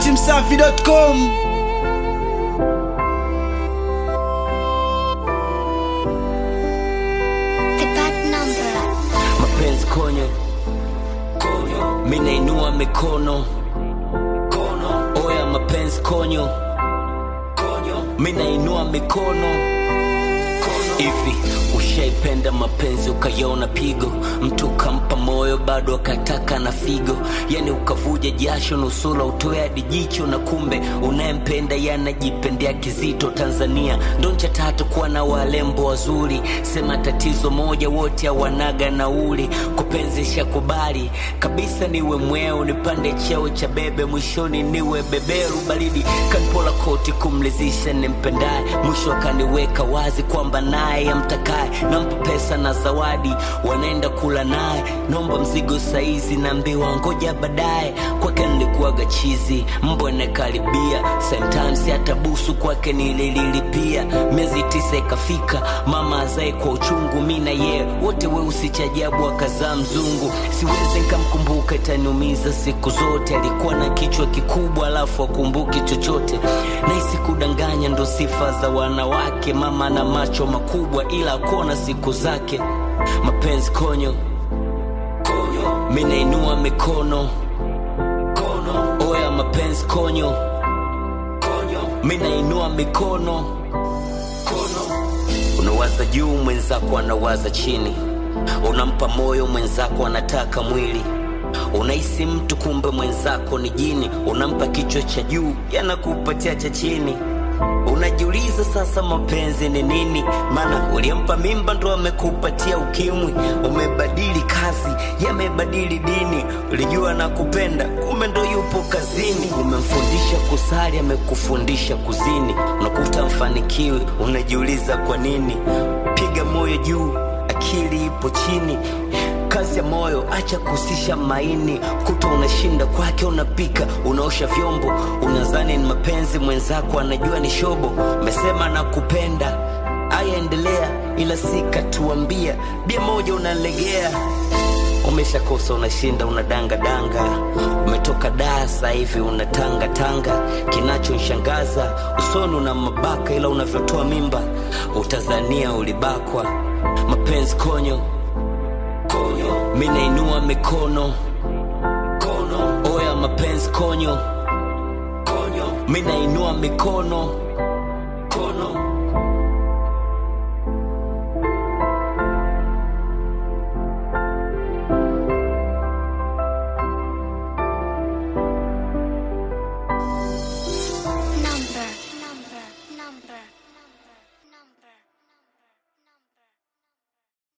datimsafi.com The bad number. mapenzi konyo konyo minainua mikono kono oya mapenzi konyo konyo minainua mikono hivi ushaipenda mapenzi ukaiona pigo mtu ukampa moyo bado akataka na figo yani ukavuja jasho nusula utoe hadi jicho na kumbe unayempenda yanajipendea kizito tanzania ndo ncha tatu kuwa na walembo wazuri sema tatizo moja wote hawanaga nauli kupenzi shakubali kabisa niwe mweo nipande cheo cha bebe mwishoni niwe beberu baridi kanpola koti kumlizisha nimpendaye mwisho akaniweka wazi kwamba naye amtakaye nampa pesa na zawadi wanaenda kula naye nomba mzigo saizi naambiwa ngoja baadaye kwake nilikuwaga chizi mbwa nakaribia sometimes hata busu kwake nilililipia miezi tisa ikafika mama azae kwa uchungu mi na yeye wote weusi cha ajabu akazaa mzungu siwezi nkamkumbuka itaniumiza siku zote alikuwa na kichwa kikubwa alafu akumbuki chochote nahisi kudanganya ndo sifa za wanawake mama na macho makubwa ila akuona siku zake mapenzi konyo konyo minainua mikono kono oya mapenzi konyo konyo minainua mikono kono unawaza juu mwenzako anawaza chini unampa moyo mwenzako anataka mwili unahisi mtu kumbe mwenzako ni jini unampa kichwa cha juu yanakupatia cha chini unajiuliza sasa mapenzi ni nini maana uliampa mimba ndo amekupatia ukimwi umebadili kazi yamebadili dini ulijua na kupenda kumbe ndo yupo kazini umemfundisha kusali amekufundisha kuzini unakuta mfanikiwi unajiuliza kwa nini piga moyo juu akili ipo chini kazi ya moyo acha kuhusisha maini kuta unashinda kwake unapika unaosha vyombo unazani ni mapenzi mwenzako anajua ni shobo umesema na kupenda aya endelea ila sikatuambia bia moja unalegea umeshakosa unashinda unadangadanga umetoka daa sasa hivi unatangatanga kinachonshangaza usoni una mabaka ila unavyotoa mimba utazania ulibakwa mapenzi konyo konyo minainua mikono kono oya mapenzi konyo konyo minainua mikono